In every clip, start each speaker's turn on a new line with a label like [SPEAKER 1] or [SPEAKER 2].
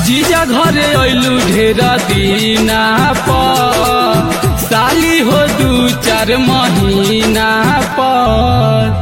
[SPEAKER 1] जीजा घरे अइलू ढेर दीना पर साली हो दू चार महीना पर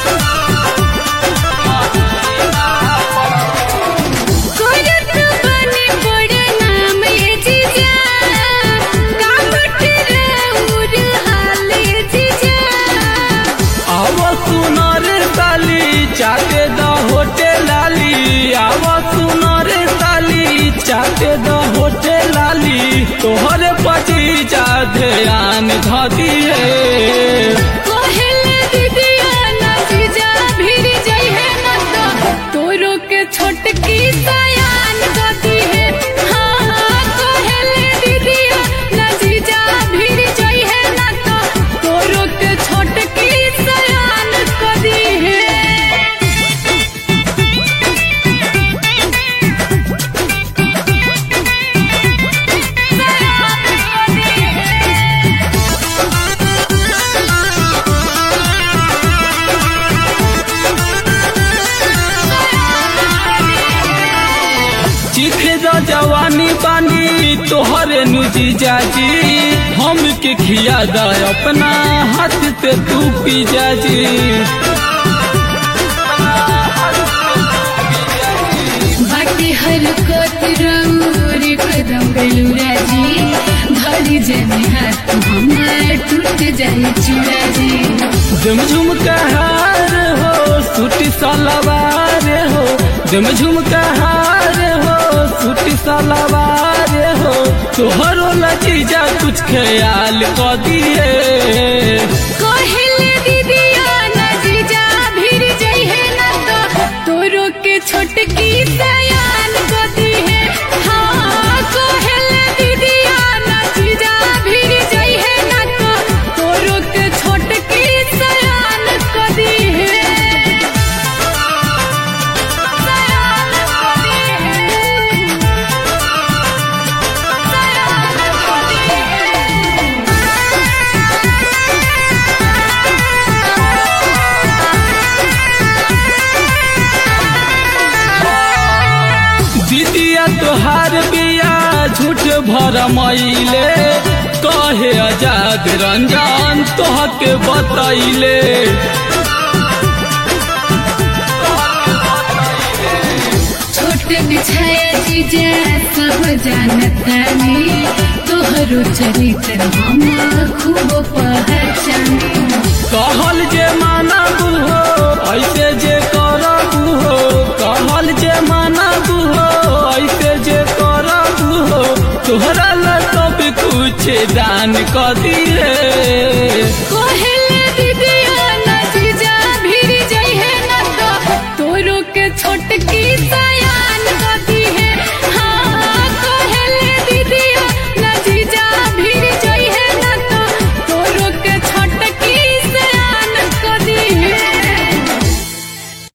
[SPEAKER 2] करत बने बड़ नाम ये जीजा कामट रउर हाल ये जीजा
[SPEAKER 1] आव सुनर साली चाटे द होटे लाली आव सुनर साली चाटे द होटे लाली तोहरे पची जा ध्यान धदी है
[SPEAKER 2] कोहेले दीदिया ना जीजा भिर जाई है ना तो तोरो के छोटकी सयान गति है हाँ हाँ कोहेले दीदिया ना जीजा भिर जाई है ना तो तोरो के छोटकी सयान गति है
[SPEAKER 1] चिखे द जवानी बानी तोहरे नुजी जाजी हम के खिया द अपना हाथ से तू पी जाजी
[SPEAKER 2] बाटे हरकत रउर कदम गलूरा जी धरी जने हाथ हमार टूट जाए चूड़ा जी
[SPEAKER 1] दम झुमकार हो सूटी सलवार हो दम झुमकार हो सूटी सलवार हो तोहरो लजीजा कुछ ख्याल क दिए
[SPEAKER 2] कोहेले दीदिया ना जीजा भिर जाई है ना तो तोरो के छोटकी सयान गति है हाँ कोहेले दीदिया ना जीजा भिर जाई है ना तो तोरो के छोटकी सयान गति है सयान गति है
[SPEAKER 1] दीदिया तोहार बिया झूठ भर मईले कहे आजाद रंजन तोहके बतैले
[SPEAKER 2] छोट बिछाया जीजा सब जानता ने तोहरो चरित्र हम खूब पहचाने
[SPEAKER 1] कहल जे मानब हो ऐसे जे करब हो कहल जे मानब हो ऐसे जे करब हो तोहरा ला सब कुछ दान क दिए
[SPEAKER 2] कोहेल